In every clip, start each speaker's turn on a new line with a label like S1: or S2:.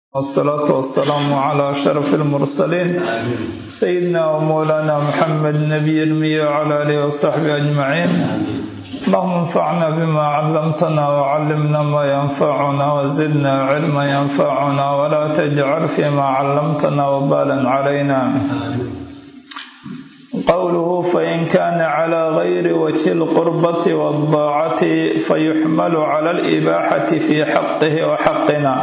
S1: والصلاة والسلام على أشرف المرسلين سيدنا ومولانا محمد نبي المية وعلى آله وصحبه أجمعين اللهم انفعنا بما علمتنا وعلمنا ما ينفعنا وزدنا علما ينفعنا ولا تجعل فيما علمتنا وبالا علينا قوله فإن كان على غير وجه القربة والضاعة فيحمل على الإباحة في حقه وحقنا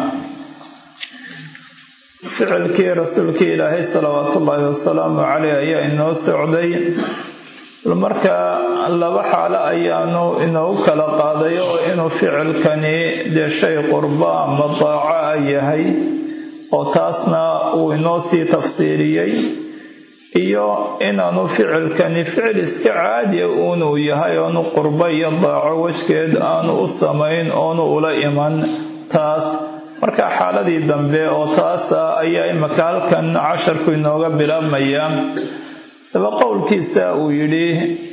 S1: ficilkii rasuulkii ilaahay salawaatu ullaahi wasalaamu caleyh ayaa inoo socday markaa laba xaalo ayaanu inoogu kala qaaday oo inuu ficilkani dee shay qurbo ama daaco a yahay oo taasna uu inoo sii tafsiiriyey iyo inaanu ficilkani ficil iska caadiya uunuu yahay oonu qurbo iyo daaco wejgeed aanu u samayn oonu ula iman taas marka xaaladii dambe oo taasa ayaa imaka halkan casharku inooga bilaabmaya daba qowlkiisa uu yidhi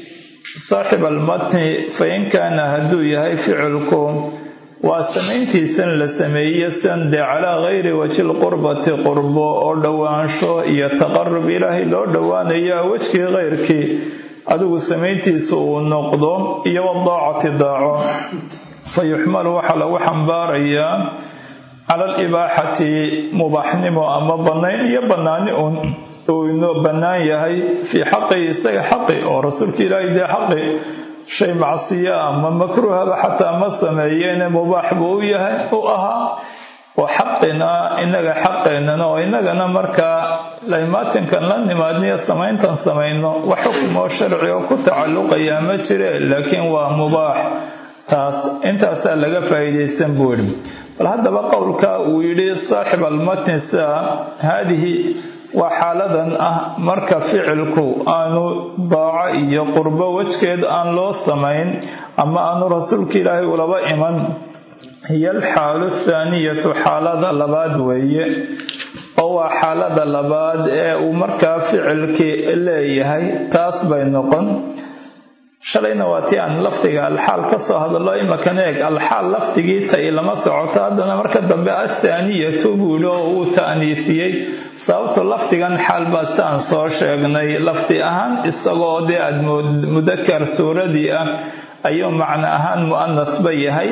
S1: saaxib almatni fa in kaana hadduu yahay ficilku waa samayntiisan la sameeye san dee calaa gayri wajhi lqurbati qurbo oo dhowaansho iyo taqarub ilaahay loo dhowaanayo wejkii keyrkii adigu samayntiisa uu noqdo iyo wadaacati daaco fa yuxmalu waxaa lagu xambaarayaa cala alibaaxati mubaaxnimo ama banayn iyo banaani un uu inoo bannaan yahay fii xaqi isaga xaqi oo rasuulka ilaahay dee xaqi shay macsiya ama makruuhaba xataa ma sameeyeene mubaax buu u yahay u ahaa oo xaqina inaga xaqeenana oo inagana markaa laymaatinkan la nimaadniyo samayntan samayno wax xukumoo sharci oo ku tacalluqayaa ma jire laakiin waa mubaax taas intaasaa laga faa'iidaysan buu yidhi bal haddaba qowlka uu yidhi saaxib almatni sia haadihi waa xaaladan ah marka ficilku aanu daaco iyo qurbo wejgeed aan loo samayn ama aanu rasuulka ilaahay ulaba iman hiyo alxaalu athaaniyatu xaalada labaad weeye oo waa xaalada labaad ee uu markaa ficilkii leeyahay taas bay noqon shalayna waa tii aan lafdiga alxaal ka soo hadallo imakan eeg alxaal lafdigii tay lama socoto haddana marka dambe athaaniyatu buuli oo uu ta'niisiyey sababto lafdigan xaal baa siaan soo sheegnay lafdi ahaan isagoo dee aad mudakar suuradii ah ayuu macno ahaan mu'anasba yahay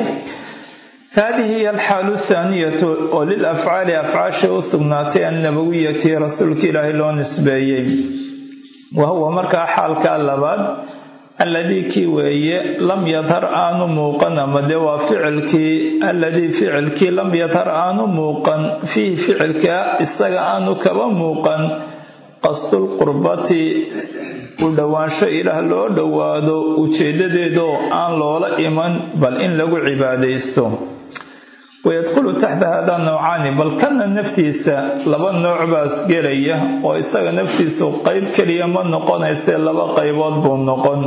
S1: haadihi hiy alxaalu athaaniyatu oo lil afcaali afcaasha u sugnaatay annabawiyati rasuulka ilaahay loo nisbeeyey wa huwa markaa xaalka labaad alladii kii weeye lam yadhar aanu muuqan ama dee waa ficilkii alladii ficilkii lam yadhar aanu muuqan fiihi ficilka isaga aanu kaba muuqan qasdulqurbati u dhowaansho ilaah loo dhowaado ujeedadeedoo aan loola iman bal in lagu cibaadaysto wayadkhulu taxta hada nawcaani bal kana naftiisa laba nooc baas gelaya oo isaga naftiisu qeyb keliya ma noqonayse laba qaybood buu noqon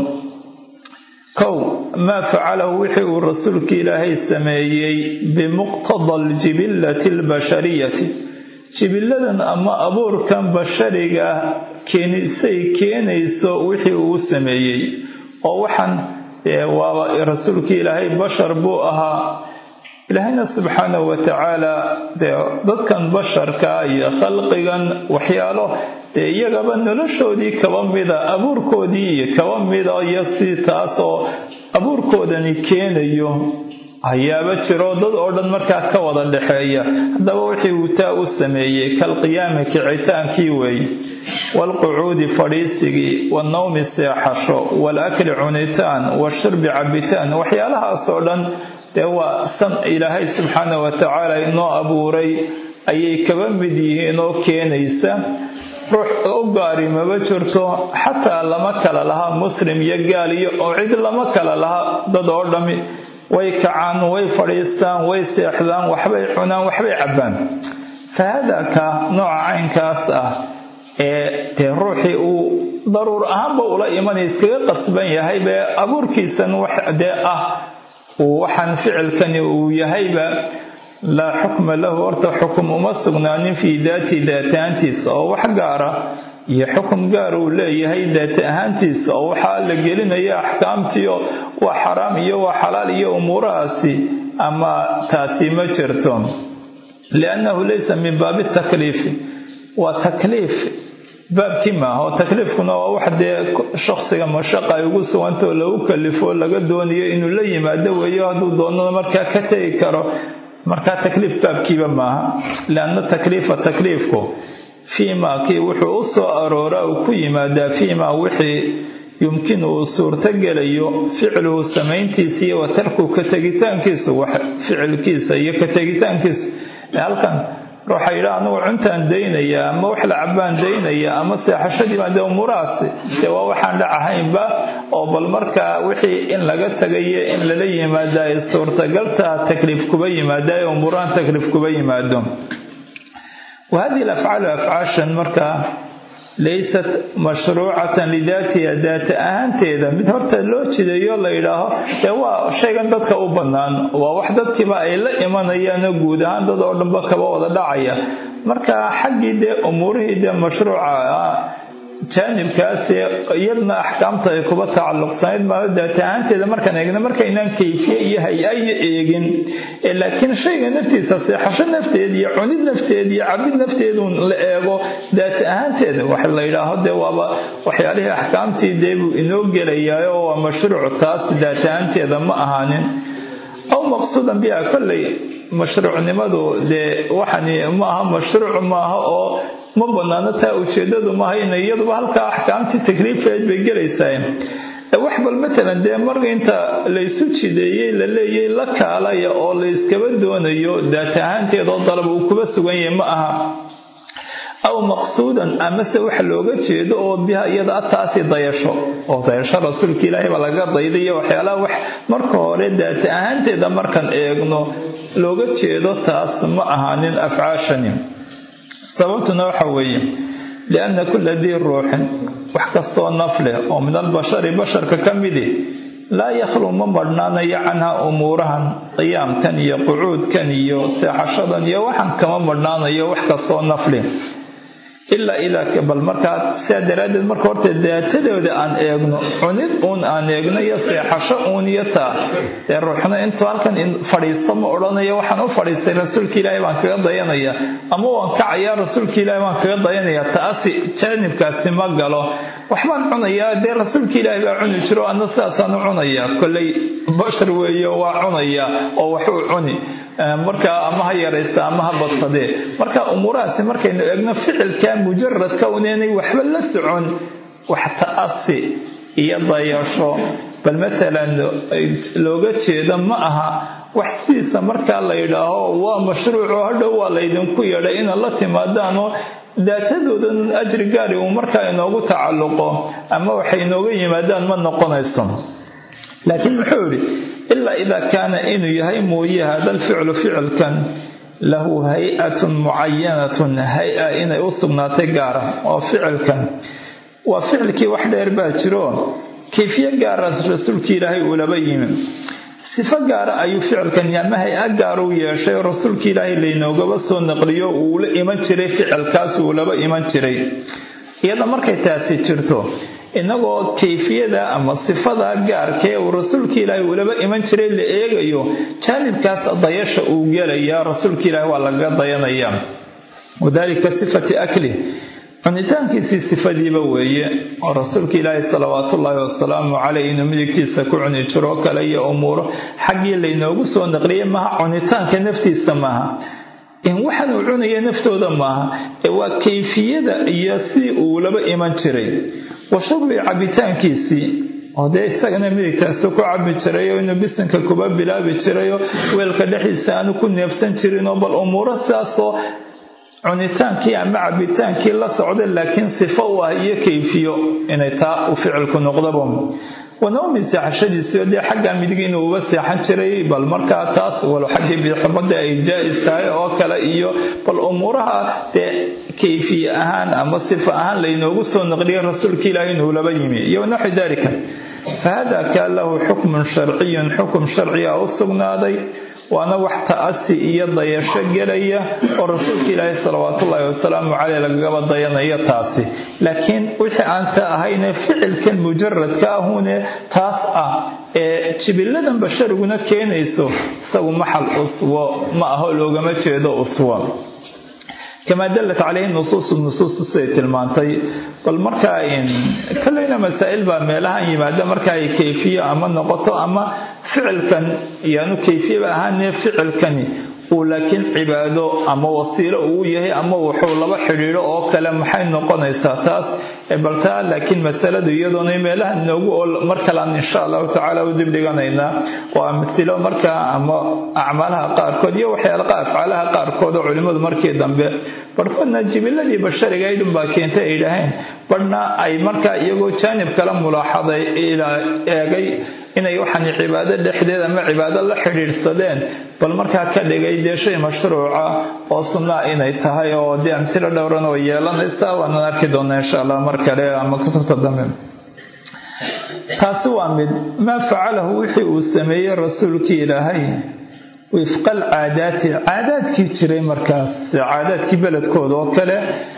S1: kow maa facalahu wixii uu rasuulka ilaahay sameeyey bimuqtada aljibillati albashariyati jibilladan ama abuurkan bashariga keenisay keenayso wixii uu sameeyey oo waxaan waaba rasuulka ilaahay bashar buu ahaa ilaahayna subxaanahu watacaala dee dadkan basharka iyo khalqigan waxyaalo dee iyagaba noloshoodii kaba mida abuurkoodii iyo kaba mida iyo si taasoo abuurkoodani keenayo hayaaba jiro dad oo dhan markaa ka wada dhexeeya haddaba wixii uu taa u sameeyey kalqiyaami kicitaankii weeye waalqucuudi fadhiisigii wanawmi seexasho waalakli cunitaan washurbi cabitaan waxyaalahaasoo dhan dee waa san ilaahay subxaana watacaala inoo abuuray ayay kaba mid yihiin oo keenaysa ruux u gaari maba jirto xataa lama kala laha muslim iyo gaal iyo oo cid lama kala laha dad oo dhami way kacaan way fadhiistaan way seexdaan waxbay cunaan waxbay cabbaan fa haadaa ka nooca caynkaas ah ee dee ruuxii uu daruur ahaanba ula imanay iskaga qasban yahay bee abuurkiisan wax dee ah waxaan ficilkani uu yahayba laa xukma lahu horta xukum uma sugnaanin fii daati daati ahaantiisa oo wax gaara iyo xukum gaar uu leeyahay daati ahaantiisa oo waxaa la gelinaya axkaamtiio waa xaraam iyo waa xalaal iyo umuurahaasi ama taasi ma jirto liannahu laysa min baabi takliifi waa takliif baabkii maaha oo takliifkuna waa wax dee shaksiga mashaqa ay ugu suganta oo lagu kalifo laga doonayo inuu la yimaado weeyo hadduu doonana markaa ka tegi karo markaa takliif baabkiiba maaha lianna takliifa takliifku fiimaa kii wuxuu u soo arooraa uu ku yimaadaa fiimaa wixii yumkinu uu suurtogelayo ficluhu samayntiisa iyo wa tarku ka tegitaankiisu wax ficilkiisa iyo ka tegitaankiisa halkan ruuxa yidhaa anugu cuntaan daynaya ama wax la cabaan daynaya ama seexashadii baa dee umuurahaasi dee waa waxaan dhacahaynba oo bal markaa wixii in laga tagayo in lala yimaada ay suurtagalta takliif kuba yimaada ee umuurahan takliif kuba yimaado wa hadihi alafcaalu afcaashan markaa laysat mashruucatan lidaatiha daata ahaanteeda mid horta loo jideeyo la yidhaaho dee waa shaygan dadka u bannaan waa wax dadkiiba ay la imanayaanoo guud ahaan dad oo dhanba kaba wada dhacaya marka xaggii dee umuurihii dee mashruuca jaanibkaasi iyadna axkaamta ay kuba tacalluqsanayd maalo daata ahaanteeda markaan eegna markaynaan kayfiye iyo hay-ayo eegin laakiin shayga naftiisa seexasho nafteed iyo cunid nafteed iyo cabid nafteedun la eego daata ahaanteeda wax la yidhaaho dee waaba waxyaalihii axkaamtii dee buu inoo gelayaa oo waa mashruuc taas daata ahaanteeda ma ahaanin aw maqsuudan biha kolley mashruucnimadu dee waxani maaha mashruuc maaha oo ma banaano taa ujeedadu maaha ina iyaduba halkaa axkaamtii takliifeed bay gelaysaa wax bal matalan dee marka inta laysu jideeyey la leeyay la kaalaya oo layskaba doonayo daata ahaanteed oo dalab uu kuba sugan yahay ma aha aw maqsuudan amase wax looga jeedo oo biha iyada ataasi dayasho oo dayasho rasuulka ilaahay baa laga daydayo waxyaalaha wax marka hore daata ahaanteeda markaan eegno looga jeedo taas ma ahaanin afcaashani sababtuna waxa weeye lianna kula dii ruuxin wax kastoo naf leh oo min albashari basharka ka midi laa yakhluu ma marhnaanayo canha umuurahan qiyaamkan iyo qucuudkan iyo seexashadan iyo waxan kama marhnaanayo wax kastoo naf leh ilaa ilaa bal markaa sidaa daraaddeed marka horta daatadooda aan eegno cunid uun aan eegno iyo seexasho uun iyo taa dee ruuxna intuu halkan fadhiisto ma odhanayo waxaan u fadhiistay rasuulka ilaahay baan kaga dayanaya ama waan kacayaa rasuulka ilaahay baan kaga dayanaya taasi jaanibkaasi ma galo waxbaan cunayaa dee rasuulka ilaahay baa cuni jiro ana sidaasaan u cunayaa kolley bashar weeyo waa cunaya oo waxuu cuni marka ama ha yaraysta ama ha badsadee marka umuurahaasi markaynu eegno ficilka mujaradka unaynay waxba la socon wax ta'asi iyo dayasho bal matalan looga jeedo ma aha wax sidiisa markaa la yidhaaho waa mashruuco hadhow waa laydinku yeedhay inaad la timaadaanoo daatadoodan ajri gaari uu markaa inoogu tacalluqo ama waxay inooga yimaadaan ma noqonayso laakiin muxuu yidhi ilaa idaa kaana inuu yahay mooye hada alficlu ficilkan lahu hay-atun mucayanatun hay-a inay u sugnaatay gaara oo ficilkan waa ficilkii wax dheer baa jiro kayfiye gaara rasuulkii ilaahay uu laba yimi sifo gaara ayuu ficilkan ama hay-a gaar u yeeshay oo rasuulkii ilaahay laynoogaba soo naqliyo uu la iman jiray ficilkaas uu laba iman jiray iyada markay taasi jirto inagoo kayfiyada ama sifada gaarkee uu rasuulka ilaahay ulaba iman jiray la eegayo jaanibkaas dayasha uu gelaya rasuulka ilaahay waa laga dayanaya wadalika sifati akli cunitaankiisii sifadiiba weeye oo rasuulka ilaahay salawaatullaahi wasalaamu caleyh inuu midigtiisa ku cuni jiroo kale iyo umuuro xaggii laynoogu soo naqliyay maaha cunitaanka naftiisa maaha in waxaan uu cunaya naftooda maaha ee waa kayfiyada iyo si uu laba iman jiray wa shurbi cabitaankiisii oo dee isagana midigtaasu ku cabi jirayoo inuu bisinka kuba bilaabi jirayoo weelka dhexdiisa aanu ku neefsan jirinoo bal umuuro sidaasoo cunitaankii ama cabitaankii la socda laakiin sifo u ah iyo kayfiyo inay taa u ficilku noqdaba wanoomi seexashadiisio dee xagga midig inuu uga seexan jiray bal markaa taas walo xaggii bidixumada ay jaa-is tahay oo kale iyo bal umuuraha dee kayfiye ahaan ama sifa ahaan laynoogu soo naqliyay rasuulka ilaahi inuu laba yimi iyo naxwi dalika fahada kaan lahu xukmun sharciyun xukum sharciga u sugnaaday waana wax ta'asi iyo dayasho gelaya oo rasuulka ilaahi salawaatullaahi wasalaamu caleyh lagagaba dayanayo taasi laakiin wixii aan ta ahayne ficilkan mujaradka ahune taas ah ee jibiladan bashariguna keenayso isagu maxal uswo ma aho loogama jeedo uswo kamaa dallat caleyhi nusuusu nusuustu siday tilmaantay bal markaa kolleyna masaa'il baa meelahan yimaada marka ay kayfiye ama noqoto ama ficilkan yaanu kayfiyaba ahaanee ficilkani uu laakiin cibaado ama wasiilo uu yahay ama wuxuu laba xidhiidho oo kale maxay noqonaysaa taas baltaa laakiin masaladu iyadoona meelaha noogu oo mar kalean insha allahu tacaala u dibdhiganaynaa waa masilo markaa ama acmaalaha qaarkood iyo waxyaala afcaalaha qaarkood oo culimmadu markii dambe barhkoodna jibiladii bashariga ay dhunbaa keentay ay dhaheen badhna ay markaa iyagoo jaanib kala mulaaxaday eegay inay waxaan cibaado dhexdeed ama cibaado la xidhiidhsadeen bal markaa ka dhigay dee shay mashruuca oo sunnaa inay tahay oo dee amtilo dhowran oo yeelanaysa waanan arki doonaa insha allah mar kale ama kutubta dambe taasi waa mid maa facalahu wixii uu sameeyey rasuulkii ilaahay wifqa alcaadaati caadaadkii jiray markaas caadaadkii beledkooda oo kale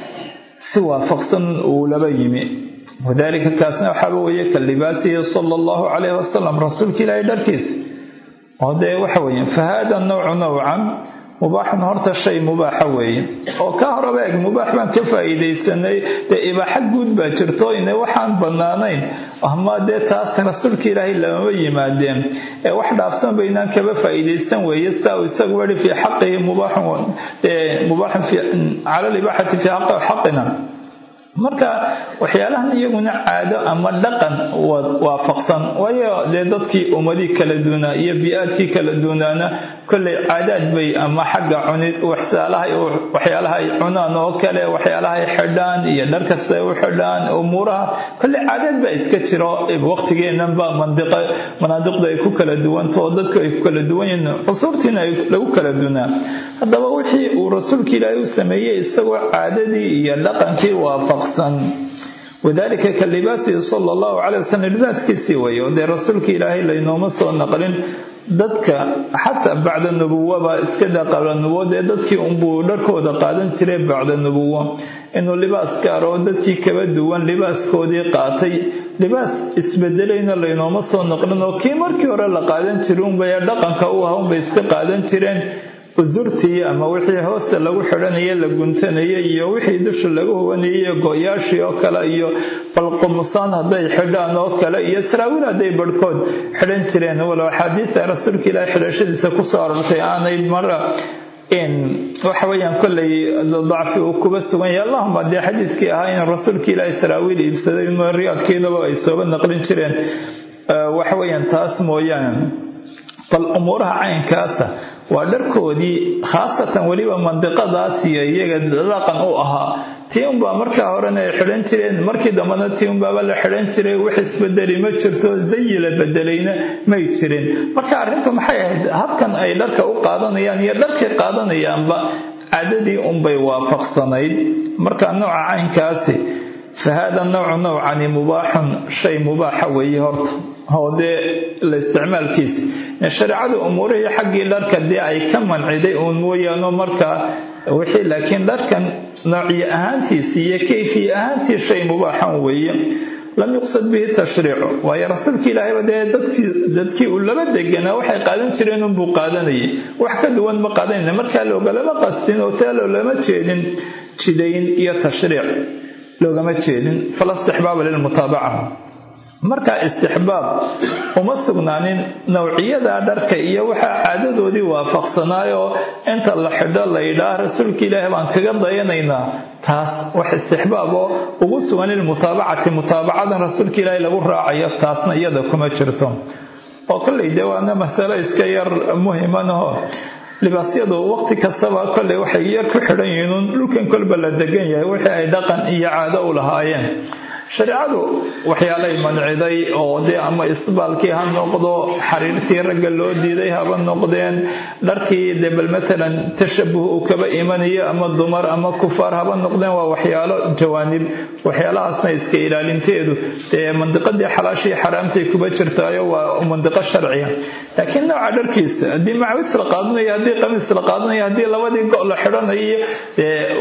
S1: si waafaqsan uu laba yimi wadalika kaasna waxaaba weeye ka libaasihi sala allahu calayhi wasalam rasuulka ilaahay dharkiisa oo dee waxa weeye fa haada nawcu nawcan mubaaxun horta shay mubaaxa weeye oo ka horaba eg mubaax baan ka faa'iidaysanay dee ibaaxa guud baa jirto ine waxaan bannaanayn ama dee taas rasuulka ilaahay lamama yimaadeen ee wax dhaafsan baynaan kaba faa'iidaysan weeye saa uu isagu wari fii xaqihi mubaaxun mubaaxun cala libaaxati fii xaqi xaqina marka waxyaalahan iyaguna caado ama dhaqan waafaqsan waayo dee dadkii ummadii kala duunaa iyo bi-aadkii kala duunaana kolley caadaad bay ama xagga cunid waxyaalaha ay cunaan oo kale waxyaalaha ay xidhaan iyo dhar kasta ay u xidhaan umuuraha kolley caadaad baa iska jiro waqtigeenanba manaadiqda ay ku kala duwanta oo dadku ay ku kala duwan yihiin cusuurtiina lagu kala duunaa haddaba wixii uu rasuulka ilaahay u sameeyey isagoo caadadii iyo dhaqankii waafaq wadalika ka libaasihi sala allahu calay wasalam libaaskiisii weeye oo dee rasuulka ilaahay laynooma soo naqlin dadka xataa bacda nubuwaba iska daa qabla nubuwo dee dadkii unbuu dharkooda qaadan jiray bacda nubuwo inuu libaas gaaro oo dadkii kaba duwan libaaskoodii qaatay libaas isbedelayna laynooma soo naqlin oo kii markii hore la qaadan jiray unbay dhaqanka u aha unbay iska qaadan jireen usurtii ama wixii hoosta lagu xidhanaya la guntanayay iyo wixii dusha laga huwanayay go-yaashii oo kale iyo balqumusaan hadday xidhaan oo kale iyo saraawiil hadday barhkood xidhan jireen walow axaadiista rasuulka ilaahi xidhashadiisa kusoo arortay aanay mara waxa weyaan kolley dacfi uu kuba sugan yahay allahuma dee xadiiskii ahaa in rasuulka ilaahi saraawiil iibsaday riyaadkiinaba ay sooba naqlin jireen waxa weyaan taas mooyaane bal umuuraha caynkaasa waa dharkoodii khaasatan weliba mandiqadaas iyo iyaga dhaqan u ahaa tii unbaa markaa horena ay xidhan jireen markii dambena tii unbaaba la xidhan jiray wax isbedeli ma jirto zayi la bedelayna may jirin marka arrintu maxay ahayd habkan ay dharka u qaadanayaan iyo dharkay qaadanayaanba caadadii unbay waafaqsanayd marka nooca caynkaasi fa haada nawcu nawcani mubaaxun shay mubaaxa weeye horta oo dee la isticmaalkiisa shareecada umuurihii xaggii dharka dee ay ka manciday uun mooyaano markaa wixii laakiin dharkan noociye ahaantiisi iyo kayfiye ahaantii shay mubaaxan weeye lam yuqsad bihi tashriicu waayo rasuulka ilaahayba dee dadkii dadkii uu laba deganaa waxay qaadan jireen unbuu qaadanayay wax ka duwan ma qaadanayna markaa loogalama qastin oo taa loolama jeedin jidayn iyo tashriic loogama jeedin fala istixbaaba lilmutaabaca markaa istixbaab uma sugnaanin nawciyada dharka iyo waxaa caadadoodii waafaqsanaayoo inta la xidho la yidhaah rasuulka ilaahi baan kaga dayanaynaa taas wax istixbaab oo ugu sugan lilmutaabacati mutaabacadan rasuulka ilaahi lagu raacayo taasna iyada kuma jirto oo kolley dee waana masalo iska yar muhimanaho libaasyadu waqti kastaba kolley waxay yar ku xidhan yihiin dhulkan kolba la degan yahay wixii ay dhaqan iyo caado u lahaayeen shareecadu waxyaalay manciday oo dee ama isbaalkii ha noqdo xariirtii ragga loo diiday haba noqdeen dharkii dee bal matalan tashabuh uu kaba imanayo ama dumar ama kufaar haba noqdeen waa waxyaalo jawaanib waxyaalahaasna iska ilaalinteedu dee mandiqadii xalaashii xaraamtay kuba jirtaayo waa mandiqo sharciya laakiin nooca dharkiisa haddii macwis la qaadanayo haddii qamiis la qaadanayo haddii labadii go' la xidhanayo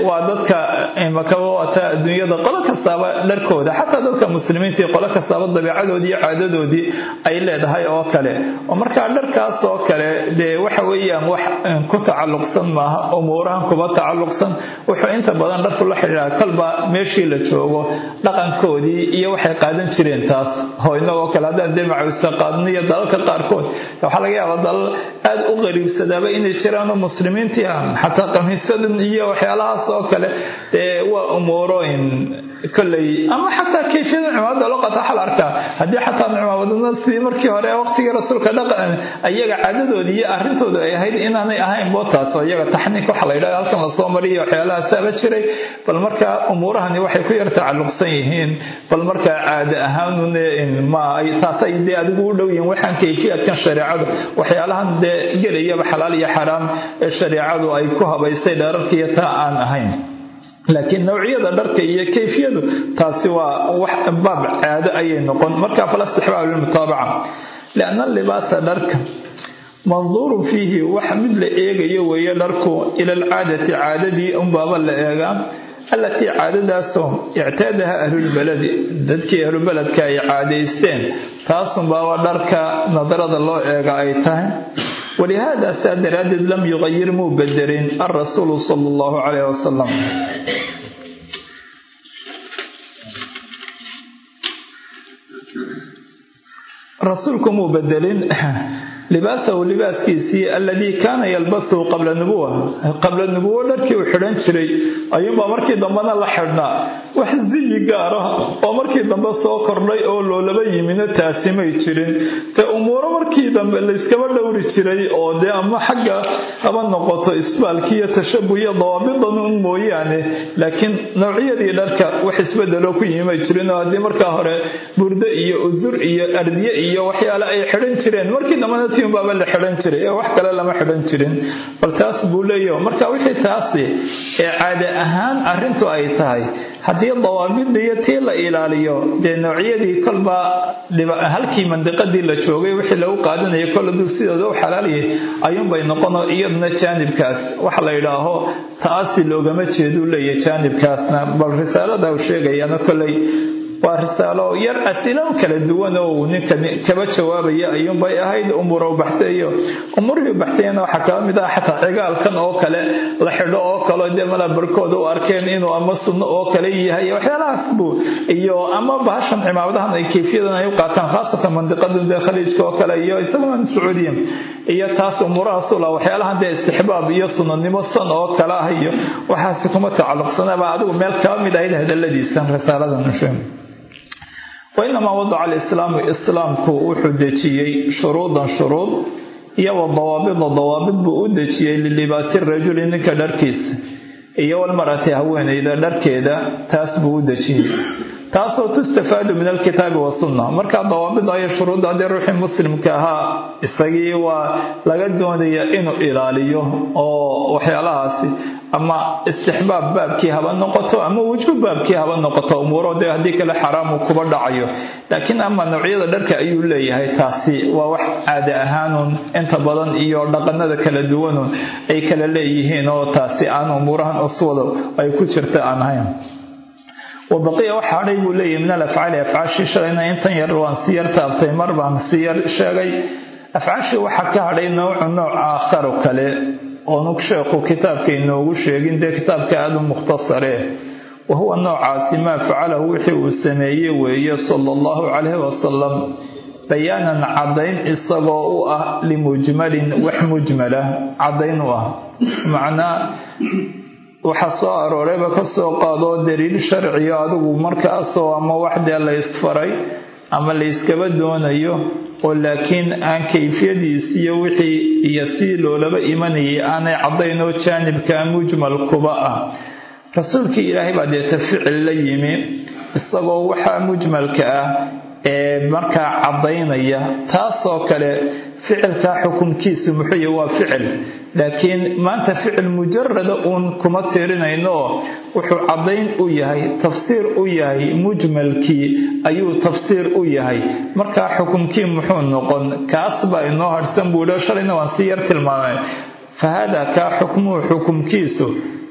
S1: waa dadka imakaba waata adduunyada qolo kastaaba dharkooda xataa dadka muslimiintii qolo kastaaba dabiicadoodii iyo caadadoodii ay leedahay oo kale oo markaa dharkaas oo kale dee waxa weeyaan wax ku tacalluqsan maaha umuurahan kuba tacalluqsan wuxuu inta badan dharku la xidhiidha kolba meeshii la joogo dhaqankoodii iyo waxay qaadan jireen taas oo inagoo kale haddaan dee macawista qaadno iyo dalalka qaarkood waxaa laga yaabaa dalal aada u qariibsadaaba inay jiraanoo muslimiintii ah xataa qamiisadan iyo waxyaalahaas oo kale dee waa umuurooyin kolley ama xataa kayfiyada cimaamada loo qata waxaa la arkaa haddii xataa cimaamadna sidii markii hore waqtigii rasuulka dhaqan ayaga caadadoodii iyo arrintooda ay ahayd inaanay ahayn bootaas oo iyaga taxniik waxa la yidhahda halkan lasoo mariyo waxyaalahaasaba jiray bal markaa umuurahani waxay ku yar tacalluqsan yihiin bal markaa caada ahaanun ma taasay dee adigu u dhow yihiin waxaan kayfiyaadkan shareecadu waxyaalahan dee gelayaba xalaal iyo xaraam ee shareecadu ay ku habaystay dheerarkiiyo taa aan ahayn laakiin nawciyada dharka iyo kayfiyadu taasi waa wax baab caado ayay noqon marka fala istixbaab lilmutaabaca lianna libaasa dharka manduurun fiihi wax mid la eegayo weeye dharku ila alcaadati caadadii unbaaba la eegaa allatii caadadaasoo ictaadaha ahlulbaladi dadkii ahlubeledka ay caadaysteen taasunbaaba dharka nadarada loo eega ay tahay walihaada saa daraaddeed lam yuqayir muu bedelin alrasuulu sala allahu calayh wasalam rasuulku muu bedelin libaasahu libaaskiisii aladii kaana yalbasuhu qabla nubuwa qabla nubuwo dharkii uu xidhan jiray ayuunbaa markii dambena la xidhnaa wax ziyi gaar ah oo markii dambe soo kordhay oo loolaba yimina taasi may jirin dee umuuro markii dambe layskaba dhowri jiray oo dee ama xagga haba noqoto isbaalkii iyo tashabuh iyo dawaabidan un mooyaane laakiin nawciyadii dharka wax isbedeloo ku yimi may jirin oo haddii markaa hore burdo iyo udur iyo ardiye iyo waxyaale ay xidhan jireen markii dambena baaba la xidhan jiray ee wax kale lama xidhan jirin bal taas buu leeyahy marka wixii taasi ee caade ahaan arrintu ay tahay haddii dawaabida iyo tii la ilaaliyo dee noocyadii kolba halkii mandiqadii la joogay wixii lagu qaadanaya kol aduu sidooda u xalaalyay ayuunbay noqono iyaduna jaanibkaas waxa la yidhaaho taasi loogama jeeduu leeyahy jaanibkaasna bal risaalada uu sheegayana koley waa risaalo yar asilo kala duwan oo uu ninka kaba jawaabaya ayuunbay ahayd umuura u baxsayo umuurihii u baxsayana waxaa kaba mid ah xataa cigaalkan oo kale la xidho oo kale dee mala barkooda u arkeen inuu ama sunno oo kale yahay waxyaalahaas buu iyo ama bahashan cimaamadahan ay kayfiyadan ay u qaataan khaasatan mandiqadan dee khaliijka oo kale iyo isaguna sacuudiya iyo taas umuurahaasuu laha waxyaalahan dee istixbaab iyo sunnanimo san oo kale ah iyo waxaasi kuma tacalluqsanaba adigu meel kaba mid ahayd hadaladiisan risaaladan usheeg wainamaa wadaca alislaamu islaamku wuxuu dejiyey shuruudan shuruud iyo wa dawaabida dawaabid buu u dejiyey lilibaasi rajuli ninka dharkiisa iyo walmar'ati haweenayda dharkeeda taas buu u dejiyey taasoo tustafaadu min alkitaabi wasunna markaa dawaabida iyo shuruudda haddii ruuxii muslimka ahaa isagii waa laga doonaya inuu ilaaliyo oo waxyaalahaasi ama istixbaab baabkii haba noqoto ama wujuub baabkii haba noqoto umuuro dee haddii kale xaraamu kuba dhacayo laakiin ama noocyada dharka ayuu leeyahay taasi waa wax caade ahaanun inta badan iyo dhaqanada kala duwanun ay kala leeyihiin oo taasi aan umuurahan uswada ay ku jirta aan ahayn wabaqiya waxa hadhay buu leeyahy min alafcaali afcaashii shalayna intan yar waan si yar taabtay mar baan si yar sheegay afcaashii waxaa ka hadhay noocu nooc aakharu kale oonug sheekhu kitaabka inoogu sheegin dee kitaabka aada u mukhtasare wa huwa noocaasi maa facalahu wixii uu sameeye weeye sala allahu calayhi wasalam bayaanan caddayn isagoo u ah limujmalin wax mujmala caddayn u ah macnaa waxaa soo aroorayba ka soo qaadoo daliil sharciyo adigu markaasoo ama wax dee la ysfaray ama layskaba doonayo oo laakiin aan kayfiyadiis iyo wixii iyo sii loolaba imanayay aanay caddayn oo jaanibka mujmal kuba ah rasuulkii ilaahay baa deeta ficil la yimi isagoo waxaa mujmalka ah ee markaa caddaynaya taasoo kale ficilkaa xukunkiisu muxuuya waa ficil laakiin maanta ficil mujarada uun kuma tirinayno wuxuu caddayn u yahay tafsiir u yahay mujmalkii ayuu tafsiir u yahay markaa xukunkii muxuu noqon kaas baa inoo harhsan buuhi shalayna waan si yar tilmaamay fa haadaa kaa xukmuhu xukumkiisu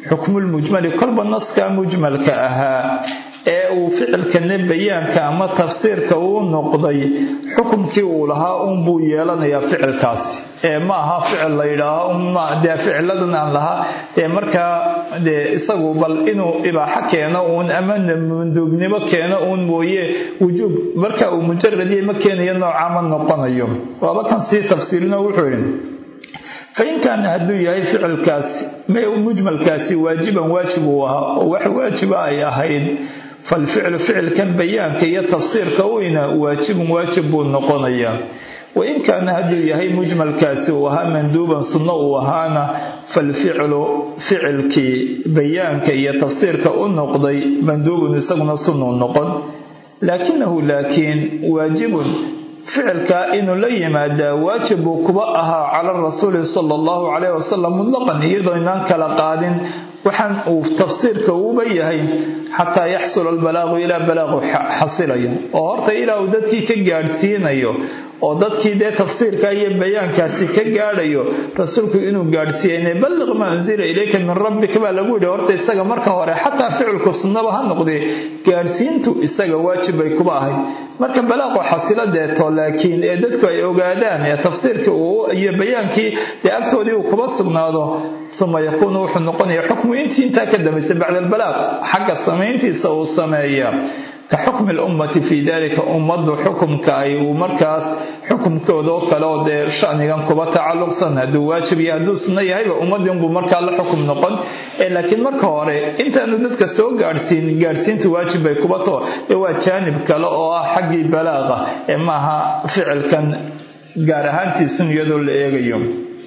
S1: xukmulmujmali kolba naskaa mujmalka ahaa ee uu ficilkana bayaanka ama tafsiirka uu noqday xukumkii uu lahaa uunbuu yeelanayaa ficilkaas ee ma aha ficil la yidhaaho dee ficiladan aan lahaa ee markaa dee isagu bal inuu ibaaxo keeno uun ama manduubnimo keeno uun mooye wujuub marka uu mujaradiya ma keenayo nooca ma noqonayo waaba kan sii tafsiilino wuxuu yidhi fain kaana hadduu yahay ficilkaasi mujmalkaasi waajiban waajib uu ahaa oo wax waajiba ay ahayd falficlu ficilkan bayaanka iyo tafsiirka weyna waajibun waajib buu noqonayaa wain kaana hadduu yahay mujmalkaasi uu ahaa manduuban sunno uu ahaana falficlu ficilkii bayaanka iyo tafsiirka u noqday manduubun isaguna sunnuu noqon laakinahu laakiin waajibun ficilkaa inuu la yimaadaa waajib buu kuba ahaa cala rasuuli sala allahu calayh wasalam mutlaqan iyadoo inaan kala qaadin waxaan uu tafsiirka uuba yahay xataa yaxsula albalaaqu ilaa balaaqu xasilayo oo horta ilaa uu dadkii ka gaadhsiinayo oo dadkii dee tafsiirka iyo bayaankaasi ka gaadhayo rasuulku inuu gaadhsiiyeyne balliq maa unzila ilayka min rabbika baa lagu yidhi horta isaga marka hore xataa ficilku sunnaba ha noqdee gaadhsiintu isaga waajib bay kuba ahayd marka balaaqu xasilo deeto laakiin ee dadku ay ogaadaan ee tafsiirkii uu iyo bayaankii dee agtoodii uu kuba sugnaado uma yakuunu wuxuu noqonaya xukmu intii intaa ka dambaysa bacda albalaaq xagga samayntiisa uu sameeya ka xukmi lummati fii dalika ummaddu xukumka ay uu markaas xukumkooda oo kale oo dee shanigan kuba tacalluqsan hadduu waajib iyo hadduu sunno yahayba ummadinbuu markaa la xukum noqon laakiin marka hore intaanu dadka soo gaadhsiin gaadhsiinta waajib bay kuba too ee waa jaanib kale oo ah xaggii balaaqa ee maaha ficilkan gaar ahaantiisun iyadoo la eegayo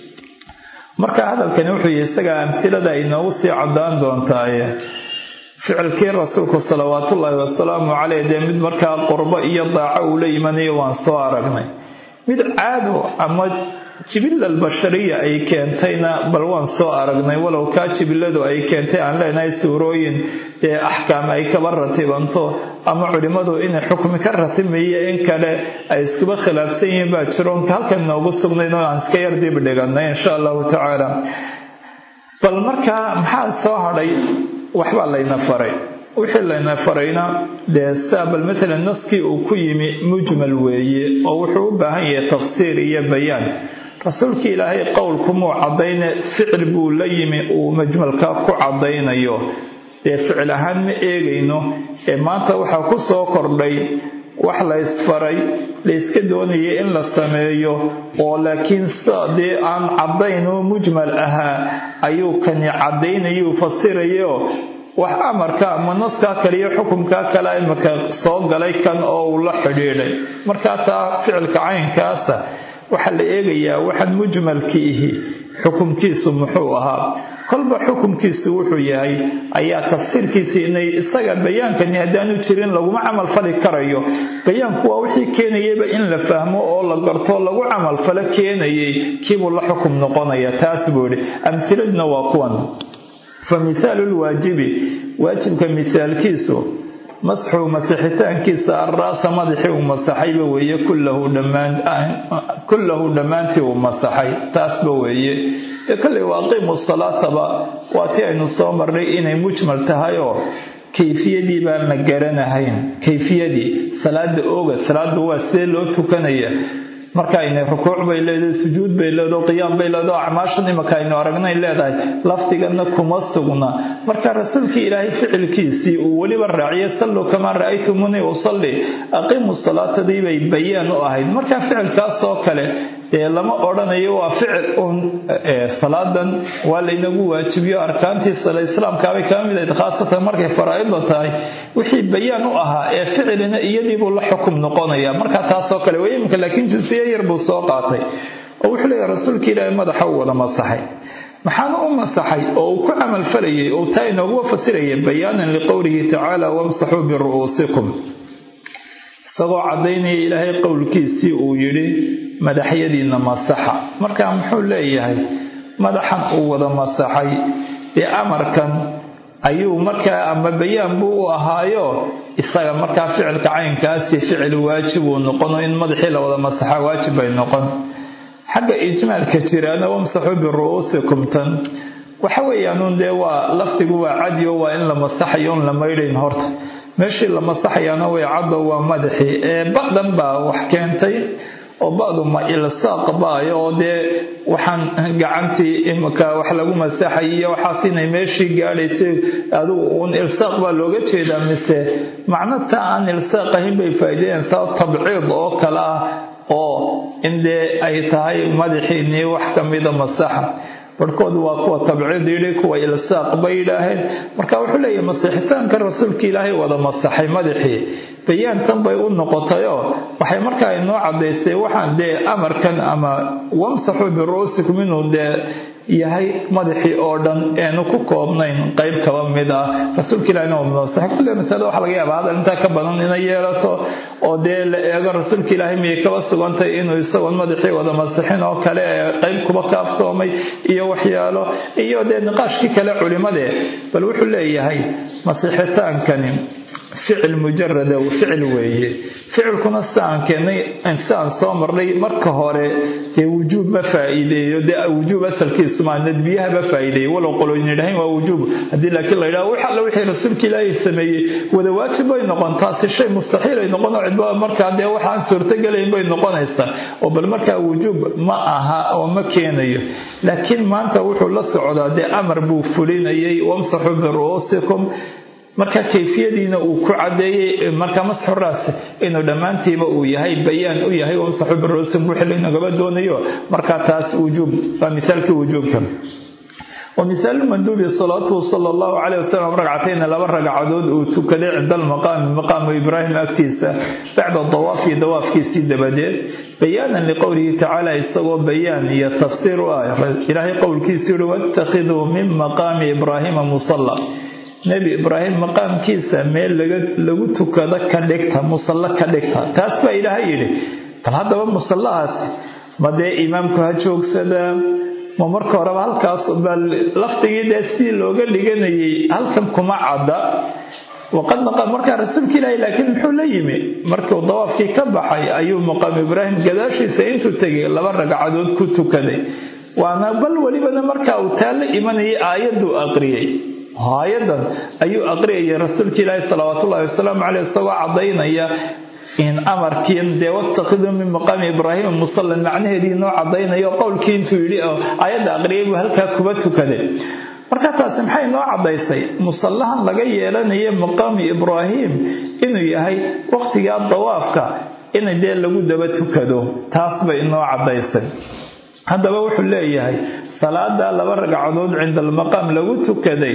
S1: marka hadalkani wuxuu yihi isagaa amsilada ay noogu sii cadaan doontaay ficilkii rasuulku salawaatullaahi wasalaamu caleyh dee mid markaa qurbo iyo daaco uu la imanayo waan soo aragnay mid caado ama jibilal bashariya ay keentayna bal waan soo aragnay walow kaa jibiladu ay keentay aan leenahay suurooyin dee axkaam ay kaba ratibanto ama culimmadu inay xukmi ka ratimayo in kale ay iskuba khilaafsan yihiin baa jiroonka halkan noogu sugnayn oo aan iska yar dib dhiganay insha allahu tacaala bal markaa maxaa soo hadhay waxbaa layna faray wixii layna farayna dee saa bal matalan naskii uu ku yimi mujmal weeye oo wuxuu u baahan yahay tafsiir iyo bayaan rasuulkii ilaahay qowlkumuu caddayne ficil buu la yimi uu majmalka ku caddaynayo dee ficil ahaan ma eegayno ee maanta waxaa ku soo kordhay wax la ysfaray la yska doonayay in la sameeyo oo laakiin dee aan caddayn oo mujmal ahaa ayuu kani caddaynayuu fasirayo wax amarka ama naskaa kaliyo xukumkaa kale imika soo galay kan oo uu la xidhiidhay markaa taa ficilka caynkaasa waxaa la eegayaa waxaan mujmalkiihi xukumkiisu muxuu ahaa kolba xukumkiisu wuxuu yahay ayaa tafsiirkiisa inay isaga bayaankani haddaanu jirin laguma camal fali karayo bayaanku waa wixii keenayayba in la fahmo oo la garto lagu camalfalo keenayay kiibuu la xukum noqonaya taas buu idhi amsiladuna waa kuwan fa mithaalu lwaajibi waajibka misaalkiisu masxu masixitaankiisa alraasa madaxii uu masaxayba weeye kullahu dhammaantii uu masaxay taasba weeye kolley waa qiimu salaataba waa tii aynu soo marnay inay mujmal tahay oo kayfiyadii baan la garanahayn kayfiyadii salaada ooga salaadu waa sidee loo tukanaya marka aynay rukuuc bay leedahay sujuud bay leedahay qiyaam bay leedahay acmaashan imaka aynu aragnay leedahay lafdigana kuma sugna marka rasuulkii ilaahay ficilkiisii uu weliba raaciyay salluu kamaa ra'aytumuni usalli aqiimu salaatadii bay bayaan u ahayd marka ficilkaas oo kale dee lama odhanayo waa ficil uun salaadan waa laynagu waajibiyo arkaantii sala islaamkaabay kama mid ahayd khaasatan markay faraa'idda tahay wixii bayaan u ahaa ee ficilina iyadiibuu la xukum noqonaya marka taasoo kale wey iminka laakiin jusiye yar buu soo qaatay oo wuxuu leeyahay rasuulka ilaahay madaxa u wada masaxay maxaana u masaxay oo uu ku camal falayay oo taa inooguwa fasiraya bayaanan liqowlihi tacaala wamsaxuu biru'uusikum isagoo caddaynaya ilaahay qowlkiisii uu yidhi madaxyadiina masaxa markaa muxuu leeyahay madaxan uu wada masaxay dee amarkan ayuu markaa ama bayaan buu u ahaayo isaga markaa ficilka caynkaasi ficil waajib uu noqono in madaxii la wada masaxa waajib bay noqon xagga ijmaalka jiraana wamsaxuu biru'uusikum tan waxa weeyaanuun dee waa laftigu waa cadiyo waa in la masaxayo on la maydhayn horta meeshii la masaxayaana way caddo waa madaxii ee ba'dan baa wax keentay oo ba'du ma ilsaaq baayo oo dee waxaan gacantii imika wax lagu masaxay iyo waxaas inay meeshii gaadhaysay adigu uun ilsaaq baa looga jeedaa mise macno ta aan ilsaaq ahayn bay faa'iideenaysaa tabciid oo kale ah oo in dee ay tahay madaxiinii wax ka mida masaxa barhkoodu waa kuwa tabciid yidhi kuwa ilsaaq bay yidhaaheen marka wuxuu leeyahay masixitaanka rasuulka ilaahay wada masaxay madaxii bayaantan bay u noqotayoo waxay markaa inoo cadaysay waxaan dee amarkan ama wamsaxuu biru'uusikum inuu dee yahay madaxii oo dhan eenu ku koobnayn qayb kaba mid ah rasuulka ilahina waa masaxay kulle masalada waxa laga yaabaa hadal intaa ka badan inay yeelato oo dee la eego rasuulka ilaahay miyay kaba sugantay inuu isagoon madaxii wada masixin oo kale ee qayb kuba kaafsoomay iyo waxyaalo iyo dee niqaashkii kale culimadee bal wuxuu leeyahay masixitaankani ficil mujarada ficil weeye ficilkuna siaan keenay siaan soo marnay marka hore dee wujuub ma faa'iideeyo dee wujuub asalkiisuma nadbiyaha ma faa'iideeyo walow qoloyn yidhahayn waa wujuub haddii laakiin la yidhaha wax alla wixii rasuulka ilaahay sameeyey wada waajib bay noqon taasi shay mustaxiil ay noqon oo cidba markaa dee waxaan suurtogelayn bay noqonaysaa oo bal markaa wujuub ma aha oo ma keenayo laakiin maanta wuxuu la socdaa dee amar buu fulinayay wamsaxuu biru'uusikum marka kayfiyadiina uu ku cadeeyey marka masxu raas inuu dhammaantiiba uu yahay bayaan u yahay wamsaxu biruusim wixii laynagaba doonayo marka taas wujuub waa misaalkii wujuubka ومثال المندوب صلاته صلى الله عليه وسلم ركعتين لبا ركعدود uu tukaday عند المقام مقام إبراهيم أكتيسة بعد الضواف دواف كيسي دبديد بيانا لقوله تعالى isagoo بيان iyo تفسير آية إلهي قول كيسي واتخذوا من مقام إبراهيم مصلى nebi ibraahim maqaamkiisa meel lagu tukado ka dhigta musallo ka dhigta taas baa ilaahay yidhi bal haddaba musallahaasi ma dee imaamku ha joogsadaa ma marka horeba halkaas baa lafdigii dee sidii looga dhiganayay halkan kuma cadda waqad maqaam markaa rasuulka ilaahi laakiin muxuu la yimi markuu dawaafkii ka baxay ayuu maqaam ibraahim gadaashiisa intuu tegay laba ragcadood ku tukaday waana bal welibana markaa uu taa la imanayay aayaduu aqriyey aayadan ayuu aqriyayay rasuulka ilaahi salawaatullahi wasalaamu caleyh isagoo cadaynaya in amarkiin dee watakiduu min maqaami ibraahima musallan macnaheedii noo cadaynayo qowlkii intuu yidhi oo aayadda aqriyay buu halkaa kuba tukaday marka taasi maxay noo cadaysay musallahan laga yeelanayo maqaami ibraahim inuu yahay waqtigaa dawaafka in dee lagu daba tukado taas bay inoo cadaysay haddaba wuxuu leeyahay salaada laba ragcadood cinda almaqaam lagu tukaday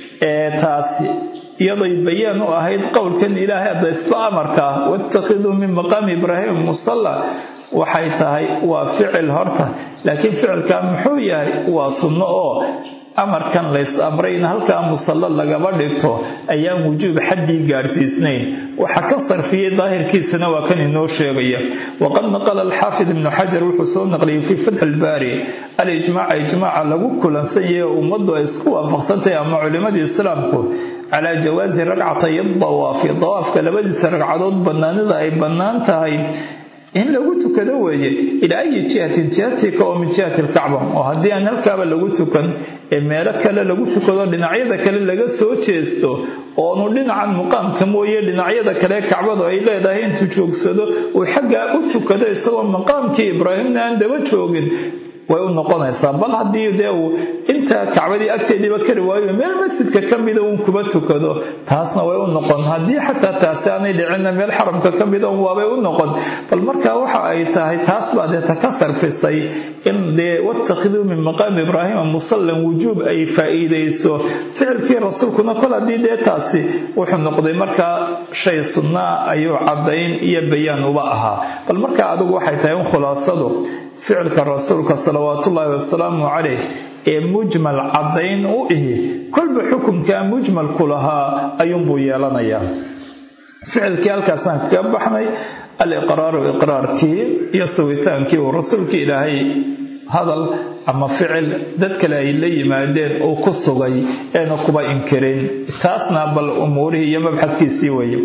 S1: ee taasi iyaday bayaan u ahayd qowlkan ilaahay hadda isba amarka ah wattakhiduu min maqaami ibraahim musalla waxay tahay waa ficil horta laakiin ficilkaa muxuu yahay waa sunno oo amarkan lays amray in halkaa musallo lagaba dhigto ayaan wujuub xaddii gaadhsiisnayn waxa ka sarfiyey daahirkiisana waa kan inoo sheegaya waqad naqala alxaafid ibnu xajar wuxuu soo naqliyey fii fatxi ilbaari alijmaaca ijmaaca lagu kulansan yahay oo ummaddu ay isku waafaqsantahay ama culimadii islaamku calaa jawaasi ragcatay dawaafi dawaafka labadiisa ragcadood bannaanida ay bannaan tahay in lagu tukado weeye ilaa ayi jihatin jihatika oo min jihati alkacba oo haddii aan halkaaba lagu tukan ee meelo kale lagu tukado dhinacyada kale laga soo jeesto oonu dhinacan muqaamka mooye dhinacyada kale kacbadu ay leedahay intuu joogsado uu xaggaa u tukado isagoo maqaamkii ibraahimna aan daba joogin way u noqonaysaa bal haddii dee uu intaa kacbadii agteediiba kari waayo meel masjidka ka mida uun kuba tukado taasna way u noqon haddii xataa taasi aanay dhicinna meel xaramka ka mida un waabay u noqon bal marka waxa ay tahay taas baa deeta ka sarfisay in dee wattakhiduu min maqaami ibraahima musallan wujuub ay faa'iidayso ficilkii rasuulkuna kol haddii dee taasi wuxuu noqday markaa shay sunnaa ayuu caddayn iyo bayaan uba ahaa bal marka adigu waxay tahay in khulaasadu ficilka rasuulka salawaatullaahi wasalaamu caleyh ee mujmal caddayn u ihi kolba xukunkaa mujmalku lahaa ayuunbuu yeelanayaa ficilkii halkaasaan kaga baxnay aliqraaru iqraarkii iyo sugitaankii uu rasuulkii ilaahay hadal ama ficil dad kale ay la yimaadeen uu ku sugay eena kuba inkirin taasna bal umuurihii iyo mabxadkiisii weeye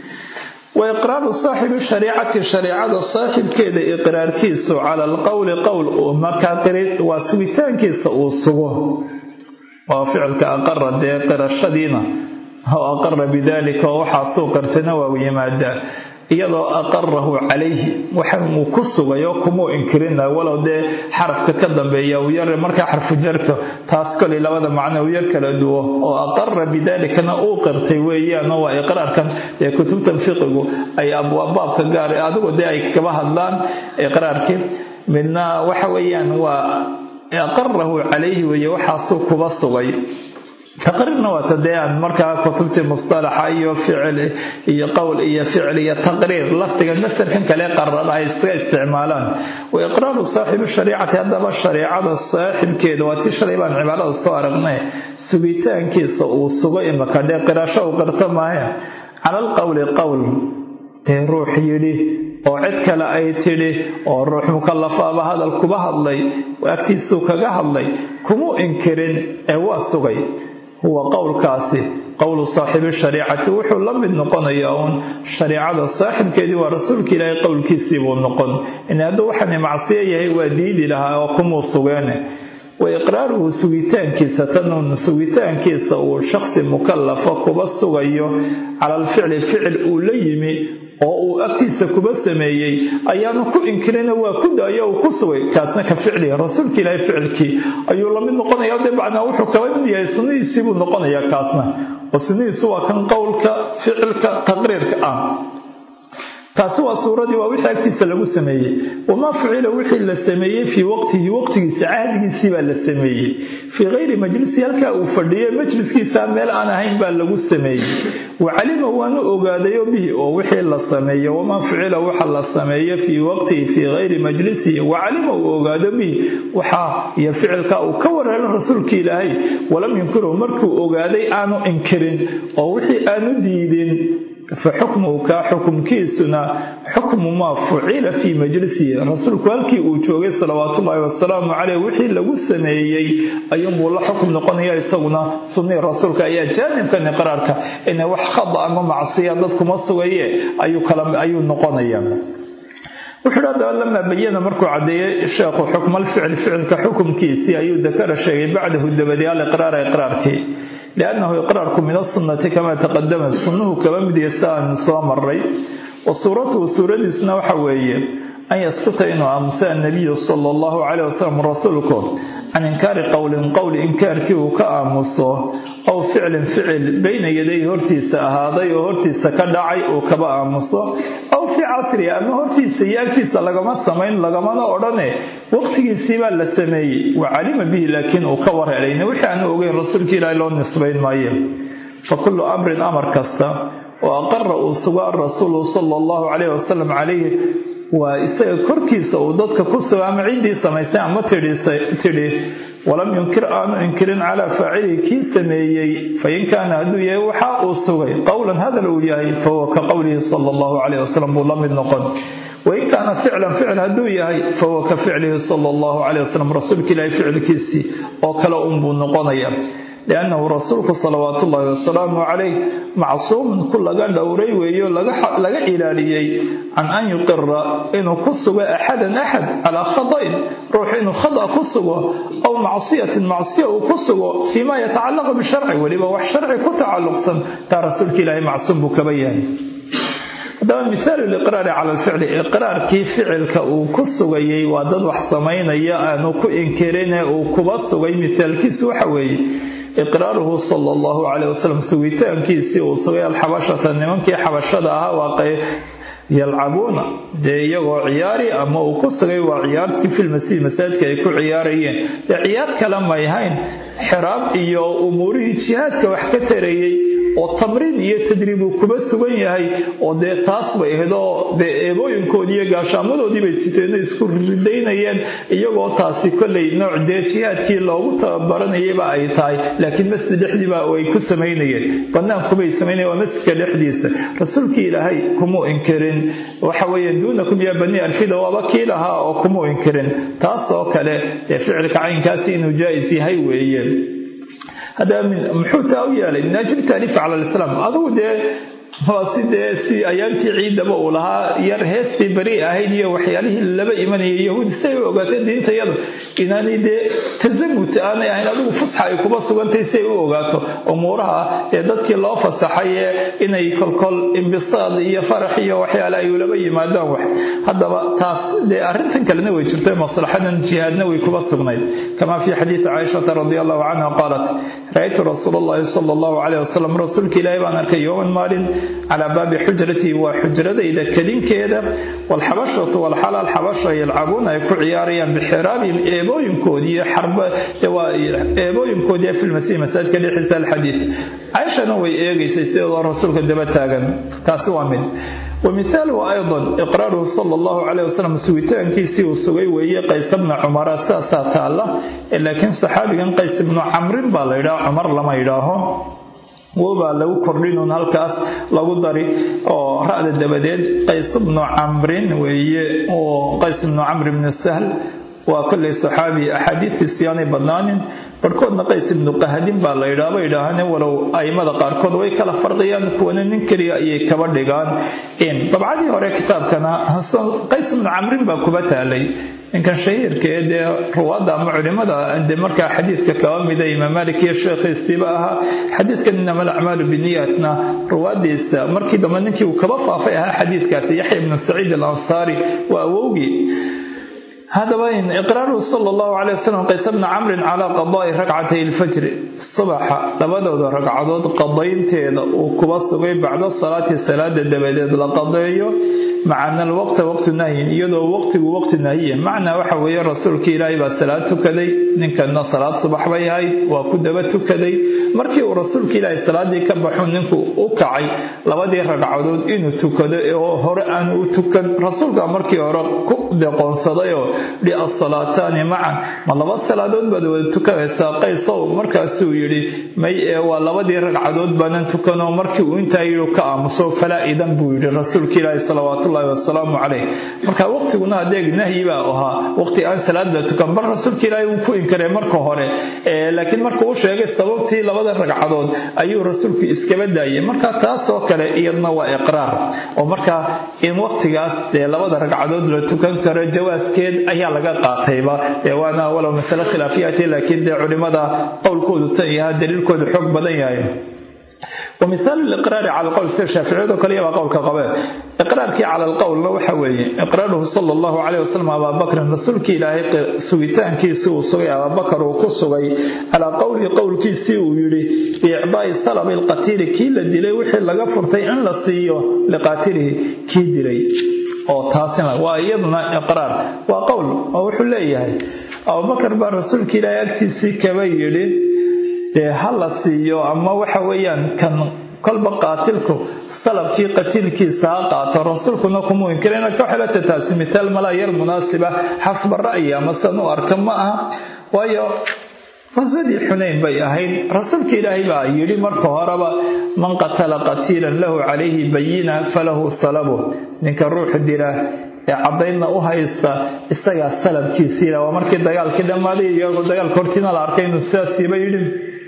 S1: wa iqraaru saaxibi shariicati shareicada saaxibkeeda iqraarkiisu cala alqowli qowl uu markaa waa sugitaankiisa uu sugo waa ficilka aqara dee qirashadiina oo aqara bidaalika oo waxaa suu qirtayna waa yimaadaa iyadoo aqarahu calayhi waxa uu ku sugayo kumuu inkirina walow dee xarafka ka dambeeya uu yar markaa xarfu jarto taas kolay labada macno uu yar kala duwo oo aqara bidaalikana uu qirtay weeyaan oo waa iqraarkan ee kutubtan fiqigu ay abwaabbaabka gaar adigu dee ay kaba hadlaan iqraarkii midna waxa weeyaan waa aqarahu calayhi weeye waxaasuu kuba sugay taqriirna waa tadee aan markaa kutubtii mustalaxa iyo ficil iyo qowl iyo ficil iyo taqriir laftiga masarkan kale qarada ay iska isticmaalaan wa iqraaru saaxibi shariicati haddaba shareicada saaxibkeeda waa tii shalay baan cibaarada soo aragnay sugitaankiisa uu sugo imaka dhee qirasho uu qirto maayo cala alqowli qowl dee ruux yidhi oo cid kale ay tidhi oo ruux mukallafaaba hadal kuba hadlay agtiisuu kaga hadlay kumuu inkirin ee waa sugay huwa qowlkaasi qowlu saaxibi shariicati wuxuu la mid noqonayaa uun shariicada saaxibkeedii waa rasuulka ilaahay qowlkiisii buu noqon in hadduu waxani macsiyo yahay waa diidi lahaa oo kumuu sugeene wa iqraaruhu sugitaankiisa tanuun sugitaankiisa uu shaksi mukallafa kuba sugayo cala alficli ficil uu la yimi oo uu agtiisa kuba sameeyey ayaanu ku inkirina waa ku daayo uu ku sugay kaasna ka ficlihi rasuulka ilaahay ficilkii ayuu lamid noqonaya dee macnaa wuxuu kaba mid yahay sunnihiisii buu noqonayaa kaasna oo sunnihiisu waa kan qowlka ficilka taqriirka ah taasi waa suuradii waa wixii agtiisa lagu sameeyey wamaa fucila wixii la sameeyey fii waqtihi waqtigiisa cahdigiisii baa la sameeyey fii kayri majlisi halkaa uu fadhiyey majliskiisa meel aan ahayn baa lagu sameeyey wacalima waanu ogaadayo bihi oo wixii la sameeye wamaa fucila waxa la sameeye fii waqtihi fii kayri majlisihi wacalima uu ogaado bihi waxaa iyo ficilka uu ka wareelo rasuulka ilaahay walam yunkirhu markuu ogaaday aanu inkirin oo wixii aanu diidin faxukmuhu kaa xukumkiisuna xukmu maa fucila fii majlisihi rasuulku halkii uu joogay salawaatullaahi wasalaamu caleyh wixii lagu sameeyey ayuunbuu la xukum noqonaya isaguna sunnii rasuulka ayaa jaanibkan iqraarka ina wax khada ama macsiya dad kuma sugaye ayuu noqonaya wuxuu hi hadaba lamaa bayana markuu caddeeyey sheekhu xukmalficli ficilka xukumkiisii ayuu dakara sheegay bacdahu dabadi aliqraara iqraarkii liannahu iqraarku min asunnati kamaa taqadama sunnuhu kaba mid yahay si aanu soo maray wa suuratuhu suuradiisuna waxa weeye an yaskuta inuu aamusa annabiyu sala allahu caleyh wasalam rasuulku can inkaari qowlin qowl inkaarkii uu ka aamuso aw ficlin ficil bayna yaday hortiisa ahaaday oo hortiisa ka dhacay uu kaba aamuso aw fii casrihi ama hortiisa iyo agtiisa lagama samayn lagamana odhane waqtigiisii baa la sameeyey wa calima bihi laakiin uu ka wareerayna wixii aanu ogeyn rasuulka ilaahi loo nisbayn maayo fa kullu amrin amar kasta oo aqara uu sugo arasuulu sala allahu caleyhi wasalam calayhi waa isaga korkiisa uu dadka ku sugo ama ciddii samaysay ama tidhi walam yunkir aanu inkirin calaa faacilihi kii sameeyey fain kaana hadduu yahay waxa uu sugay qowlan hadal uu yahay fahuwa ka qowlihi sala allahu caleyh wasalam buu la mid noqon wain kaana ficlan ficil hadduu yahay fahuwa ka ficlihi sala allahu caleyh wasalam rasuulka ilaahay ficilkiisii oo kale unbuu noqonaya liannahu rasuulku salawaatu ullaahi wasalaamu calayh macsuumun ku laga dhowray weeyo laga ilaaliyey can an yuqira inuu ku sugo axadan axad calaa khada'in ruux inuu khada ku sugo aw macsiyatin macsiya uu ku sugo fii ma yatacallaqu bisharci weliba wax sharci ku tacalluqsan taa rasuulka ilaahay macsuum buu kaba yahay haddaba misaalu liqraari cala alficli iqraarkii ficilka uu ku sugayey waa dad wax samaynaya aanu ku inkirine uu kuba sugay misaalkiisu waxa weeye iqraaruhu sala allahu caleyh wasalam sugitaankiisii uu sugay alxabashata nimankii xabashada ahaa waa yalcabuuna dee iyagoo ciyaari ama uu ku sugay waa ciyaartii filmasiih masaajidka ay ku ciyaarayeen dee ciyaar kale may hayn xiraab iyo umuurihii jihaadka wax ka tarayey oo tamriin iyo tadriib uu kuba sugan yahay oo dee taas bay ahayd oo dee eebooyinkoodii iyo gaashaamadoodii bay siteeno isku ridaynayeen iyagoo taasi kollay nooc dee jihaadkii loogu tababaranayayba ay tahay laakiin masjid dhexdiiba ay ku samaynayeen bannaankubay samaynayen waa masjidka dhexdiisa rasuulkii ilaahay kumuu inkirin waxa weeye duunakum yaa bani alfida waaba kii lahaa oo kumuu inkirin taas oo kale dee ficilka caynkaasi inuu jaa'is yahay weeye haddaba muxuu taa u yeelay min ajli taaliif cala alislaam adugu dee waa si dee si ayaantii ciidaba uu lahaa yar heestii beri ahayd iyo waxyaalihii laba imanayay yahuudi si ay u ogaatay diintayada inaanay dee tasamut aanay ahayn adigu fusxa ay kuba sugantay si ay u ogaato umuuraha ee dadkii loo fasaxay ee inay kolkol imbisaad iyo farax iyo waxyaale ay ulaba yimaadaan wax haddaba taas dee arrintan kalena way jirtay maslaxadan jihaadna way kuba sugnayd kama fi xadiidi caaishata radi allahu canha qaalat ra-aytu rasuul allahi sala allahu caleyh wasalam rasuulka ilaahi baan arkay yowman maalin calaa baabi xujratii waa xujradayda kedinkeeda walxabashatu walxalaal xabasha yalcabuuna ay ku ciyaarayaan bixiraabihim eebooyinkoodii eebooyinkoodii filmasiih masaajidka dhexdiisa alxadiid caaishana way eegaysay sidoo rasuulka daba taagan taasi waa mid ومثاله أيضا إقراره صلى الله عليه وسلم سويتان كيسي وسوي وهي قيس بن عمر ساسا تالا لكن صحابي قيس بن عمرو بالا عمر لما يراهم wobaa lagu kordhinuun halkaas lagu dari oo ra-da dabadeed qays bnu camrin weeye oo qays bnu camr bni sahl waa kolley saxaabi axaadiistiisi aanay badnaanin barhkoodna qays ibnu qahadin baa la yidhaha ba yidhaahane walow aimada qaarkood way kala farqiyaan kuwana nin keliya ayay kaba dhigaan dabcadii hore kitaabkana qays ibnu camrin baa kuba taalay ninkan shahiirka ee dee ruwaadda ama culimada de markaa xadiidka kaba mida imaam malik iyo sheekhiisiiba ahaa xadiidkan inama alacmaalu biniyaatna ruwaadiisa markii dambe ninkii uu kaba faafay ahaa xadiidkaasi yaxya ibnu saciid alansaari waa awowgii hadaba iqraaruhu sala allahu calay wasalam qays bna camrin calaa qadaai ragcatay lfajri subaxa labadooda ragcadood qadaynteeda uu kuba sugay bacda salaati salaada dabadeed la qadeeyo macana alwaqta waqtu nahyin iyadoo waqtigu waqti nahyiya macnaa waxa weeye rasuulka ilaahay baa salaad tukaday ninkana salaad subax bay ahayd waa ku daba tukaday markii uu rasuulka ilaahay salaadii ka baxu ninku u kacay labadii ragcadood inuu tukado oo hore aan u tukan rasuulka markii hore ku deqoonsadayoo dhi asalaataani macan ma laba salaadood baad wada tukanaysaa qaysow markaasuu yidhi may ee waa labadii ragcadood baanan tukanoo markii uu intaa yidhi ka aamuso falaa idan buu yidhi rasuulka ilaahi salawaatullaahi wasalaamu caleyh marka waqtiguna adeeg nahyi baa ahaa waqti aan salaad la tukan bal rasuulka ilaahi wuu ku inkaray marka hore laakiin markuu u sheegay sababtii labada ragcadood ayuu rasuulku iskaba daayay marka taasoo kale iyadna waa iqraar oo marka in waqtigaas dee labada ragcadood la tukan karo jawaaskeed ayaa laga qaatayba waana walow masale khilaafiyati laakiin dee culimada qowlkoodu tan yaha daliilkoodu xoog badan yahay ومثال الإقرار على القول سير شافعي وكل يبقى قول كقباء إقرارك على القول لو حوي إقراره صلى الله عليه وسلم أبا بكر رسولك إلهي سويتان كيسي وصغي أبا بكر وقصغي على قول قول كيسي ويري بإعضاء السلام القتيل كي لدلي وحي لغفرتي أن لصيه لقاتله كي دلي oo taasina waa iyaduna iqraar waa qowl oo wuxuu leeyahay abubakar baa rasuulka ilaahay agtiisii kaba yidhi dee ha la siiyo ama waxa weeyaan kan kolba qaatilku salabkii qatiilkiisa ha qaato rasuulkuna kuma inkirayna ka xelata taasi mitaal malaa yar munaasiba xasba ra'yi ama san u arka ma aha waayo qaswadii xunayn bay ahayd rasuulka ilaahay baa yidhi marka horeba man qatala qatiilan lahu calayhi bayina falahu salabu ninka ruux dila ee cadaydna u haysta isagaa salabkiisiila waa markii dagaalkii dhammaaday iyagoo dagaalka hortiina la arkay inuu sidaasiiba yidhi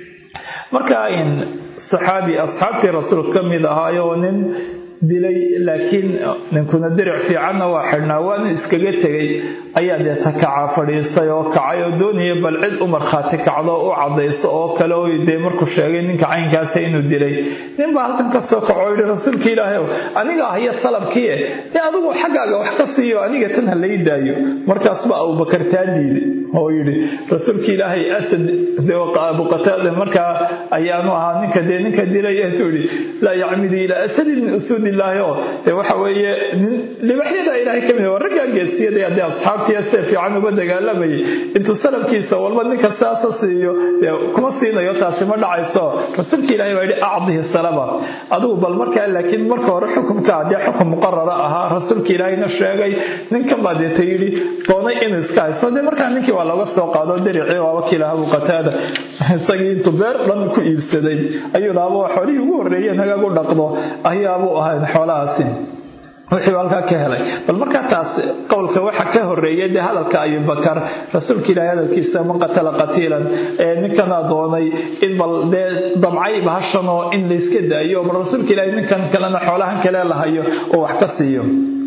S1: marka in saxaabi asxaabtii rasuulka ka mid ahaayo nin dilay laakiin ninkuna diric fiicanna waa xidhnaa waana iskaga tegay ayaa dee takacaa fadhiistay oo kacay oo doonaya bal cid u markhaati kacdo u cadayso oo kale oo dee markuu sheegay ninka caynkaasa inuu dilay nin baa halkan ka soo kaco oo yidhi rasuulka ilaahay aniga ahyo salabkiie dee adigu xaggaaga wax ka siiyo aniga tan ha lay daayo markaas baa abubakar taa diiday oo yidhi rasuulka ilaahay asad abu qataada markaa ayaanu ahaa ninka dee ninka dilay intuu yidhi laa yacmidu ilaa asadin min usuud ilaahi oo dee waxa weeye libaxyada ilaahay ka mid waa raggaa geesiyada haddii asxaabtiya see fiican uga dagaalamayay intuu salabkiisa walba ninka saasa siiyo dee kuma siinayo taasi ma dhacayso rasuulka ilaahay baa yidhi acdihi salaba adigu bal markaa laakiin marka hore xukumka haddii xukum muqarara ahaa rasuulka ilaahayna sheegay ninkan baa deeta yidhi doonay inuu iska hayso dee markaa ninkii waa looga soo qaado diricii waa wakiilaha abu qataada isagii intuu beer dhan ku iibsaday ayuu laaba xoolihii ugu horreeyeen hagaag u dhaqdo ayaabuu ahayd xoolahaasi wixii halkaa ka helay bal markaa taas qowlka waxa ka horeeya dee hadalka abibakar rasuulka ilaahay hadalkiisa man qatala qatiilan ee ninkana doonay in bal dee damcay bahashan oo in layska daayo bal rasuulka ilaahay ninkan kalena xoolahan kale lahayo oo wax ka siiyo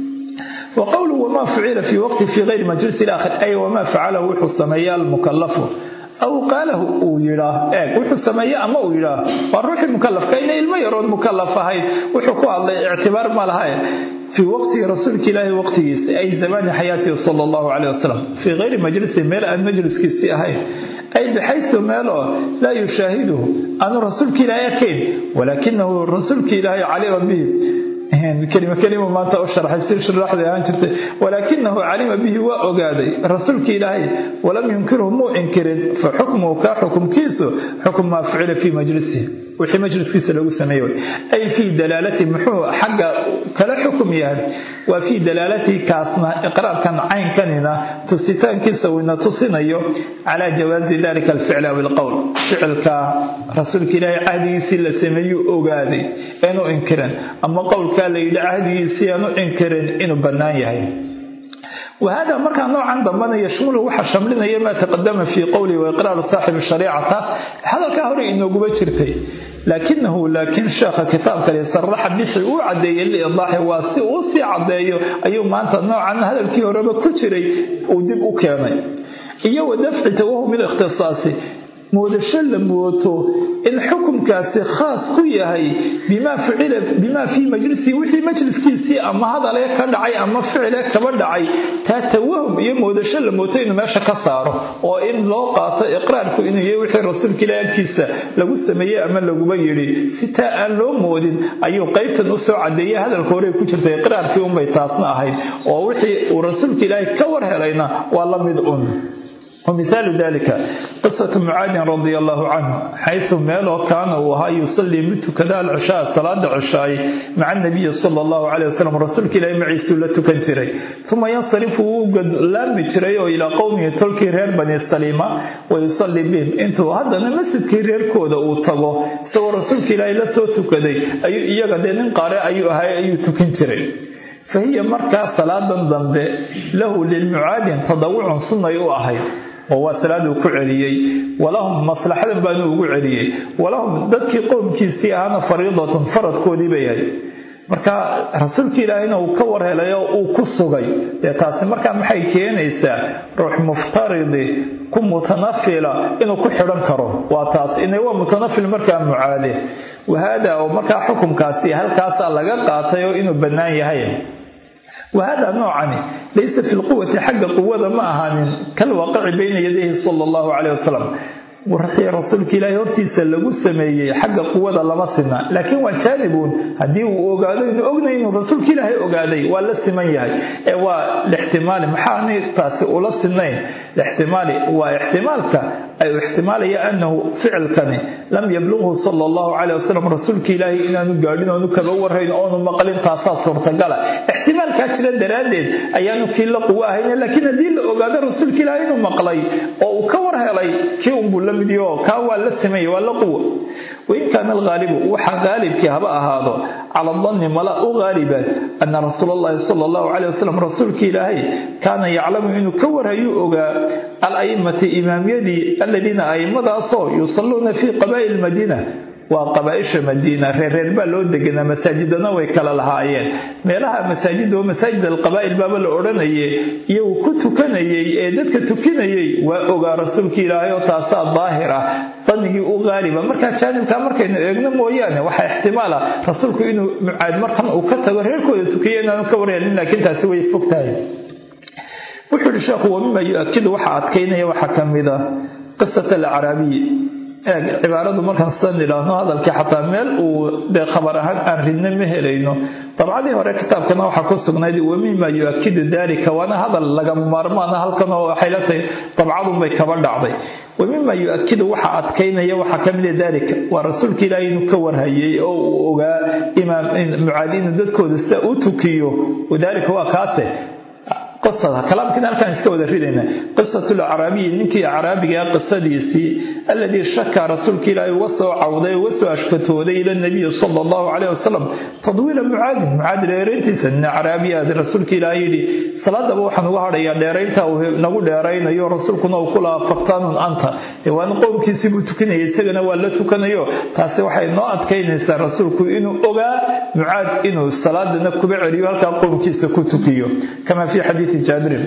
S1: وقوله وما فعل في وقت في غير مجلس الآخر أي وما فعله وحو سميا المكلف أو قاله أو يراه إيه وحو سميا أما أو يراه والروح المكلف كاين إلما يرون مكلف هاي وحو الله اعتبار ما لهاي في وقت رسولك الله وقته أي زمان حياته صلى الله عليه وسلم في غير مجلس ميل أن مجلس كسي هاي أي بحيث ماله لا يشاهده أنا رسولك الله يكين ولكنه رسولك الله عليه به كلمة كلمة ما أنت أشرح يصير شرح لي أنت ولكنه علم به وأجادي رسولك إلهي ولم ينكره مو إنكر فحكمه كحكم كيسه حكم ما فعل في مجلسه وحي مجلس كيسه لو سميه أي في دلالة محو حق كلا حكم يعني وفي دلالته كاسنا إقرار كان عين كاننا تستان كيسه وإن تصنيه على جواز ذلك الفعل أو القول فعل كرسولك إلهي عهدي سيلا سميه أجادي إنه إنكرا أما قول la yidhi cahdigiisii aanu inkirin inuu bannaan yahay wahada markaa noocan dambana yashmulu waxaa shamlinaya maa taqadama fii qowlihi waiqraaru saaxibi shariica taas hadalkaa hore inooguba jirtay laakinahu laakiin sheekha kitaabkale saraxa bixi uu cadeeyey liidaaxi waa si uu sii cadeeyo ayuu maanta noocan hadalkii horeba ku jiray uu dib u keenay iyo wa dafci tawahum ilikhtisaasi moodasho la mooto in xukunkaasi khaas ku yahay bimaa ficila bimaa fii majlisihi wixii majliskiisii ama hadalee ka dhacay ama ficile kaba dhacay taa tawahum iyo moodasho la mooto inuu meesha ka saaro oo in loo qaato iqraarku inuu yahay wixii rasuulka ilaah agtiisa lagu sameeyey ama laguba yidhi si taa aan loo moodin ayuu qaybtan usoo cadeeyey hadalka hore ku jirta iqraarkii unbay taasna ahayd oo wixii uu rasuulka ilaahay ka war helayna waa la mid un ومثال ذلك قصة معاذ رضي الله عنه حيث ميلو كان وها يصلي مثل كذا العشاء صلاة العشاء مع النبي صلى الله عليه وسلم رسولك إلى معي سلة كنتري ثم ينصرف وقد لا متري إلى قومه تلك رير بني السليمة ويصلي بهم انتو هذا نمسد كرير كودا وطبو سوى رسولك إلى إلى سوتك كذي أي إيجا دين قارئ أي هاي أي تكنتري فهي مركز صلاة ضمبه له للمعاد تضوع سنة يؤهي oo salaadu ku celiyay walahum maslaxadan baanu ugu celiyay walahum dadkii qoomkiisii ahaana fariidatun faradkoodii bay ahayd marka rasuulka ilaahayna uu ka war helay oo uu ku sugay dee taasi markaa maxay keenaysaa ruux muftaridi ku mutanafila inuu ku xidhan karo waa taas ina waa mutanafil markaa mucaade wahaada oo markaa xukumkaasi halkaasaa laga qaatay oo inuu bannaan yahay وهذا نوعا ليس في القوة حق قوة ما أهان كالواقع بين يديه صلى الله عليه وسلم ورحي رسولك إلهي هرتيسا لغو سميي حق قوة لما سنة لكن وجانبون هدي وقالوا إنه أغنى إنه رسولك إلهي أغادي ولا سميي والاحتمال محاني تاسي ولا سنين الاحتمال واحتمالك أي احتمال هي أنه فعل كان لم يبلغه صلى الله عليه وسلم رسولك إلهي إنه قاعدين أنه كبور هين أنه مقلين تاسا صورة قال احتمال كاتل درادين أيانو كيلا قوة هين لكن هدي لأغادي رسولك إلهي إنه مقلي أو كور هيلي كي أنبو لمديو كاوا لسمي ولا قوة وإن كان الغالب وحا غالب كي هبا هذا على الظن ملا غالبا أن رسول الله صلى الله عليه وسلم رسولك إلهي كان يعلم أنه كور هيو الأئمة إمام يدي الذين أئمة أصو يصلون في قبائل المدينة waa qabaaisha madiina reerreer baa loo deganaa masaajidana way kala lahaayeen meelaha masaajid oo masaajid alqabaa'il baaba la odhanayay iyagu ku tukanayay ee dadka tukinayay waa ogaa rasuulka ilaahay oo taasaa daahir ah danigii u qaaliba markaa jaanibkaa markaynu eegno mooyaane waxaa ixtimaal ah rasuulku inuu mucaad markan uu ka tago reerkooda tukiya inaanu ka warhelin laakiin taasi way fog tahay wuxuu yihi sheekhu wamima yu-akidu waxaa adkaynaya waxaa ka mid ah qisat alacraabiyi eeg cibaaradu markaan sidan idhaahno hadalkii xataa meel uu dee khabar ahaan aan ridna ma helayno dabcadii hore kitaabkana waxaa ku sugnayd wamima yu-akidu dalika waana hadal lagama maarmaana halkan oo waxay la tahay dabcadunbay kaba dhacday wamima yu-akidu waxaa adkaynaya waxaa ka mida dalika waa rasuulka ilaahay inuu ka warhayay oo uu ogaa imaam mucaadi inuu dadkooda sida u tukiyo wadalika waa kaase qisada kalaamkiina halkaan iska wada ridayna qisatu lacraabiyi ninkii acraabiga qisadiisii alladii shaka rasuulka ilaahay uga soo cawday uga soo ashkatooday ila nabiyi sala allahu caleyh wasalam tadwiila mucaadin mucaad dheerayntiisa nin caraabiyaad rasuulka ilaahay yidhi salaadaba waxaan uga hadhayaa dheeraynta uu nagu dheeraynayo rasuulkuna uu ku lahaa faktaanun anta waana qowmkiisii buu tukanayay isagana waa la tukanayo taasi waxay noo adkaynaysaa rasuulku inuu ogaa mucaad inuu salaadana kuba celiyo halkaa qowmkiisa ku tukiyo kama fii xadiidi jaabirin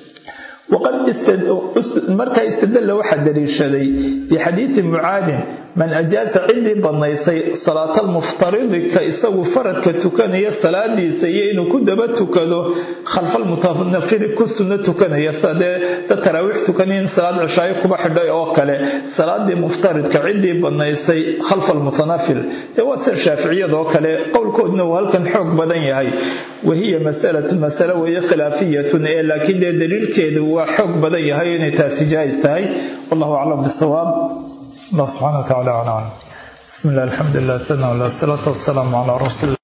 S1: markaa istadalla waxaa daliishaday bixadiidi mucaadin man ajaaza ciddii badnaysay salaatalmuftaridi ka isagu faradka tukanaya salaadiisa iyo inuu ku daba tukado khalfalmutanafili ku sunno tukanaya sadee dad taraawiix tukanayin salaad cishaayo kuba xidhay oo kale salaadii muftaridka ciddii badnaysay khalfa almutanafil dee waa sida shaaficiyadoo kale qowlkoodna uu halkan xoog badan yahay wahiya masalatu masale weeye khilaafiyatun ee laakiin dee daliilkeedu waa xoog badan yahay inay taasi jaais tahay wallahu aclam bisawaab allah subxana wataala aclam bismi llah alxamdu lilah sana wala salaatu wasalaamu calaa rasuuli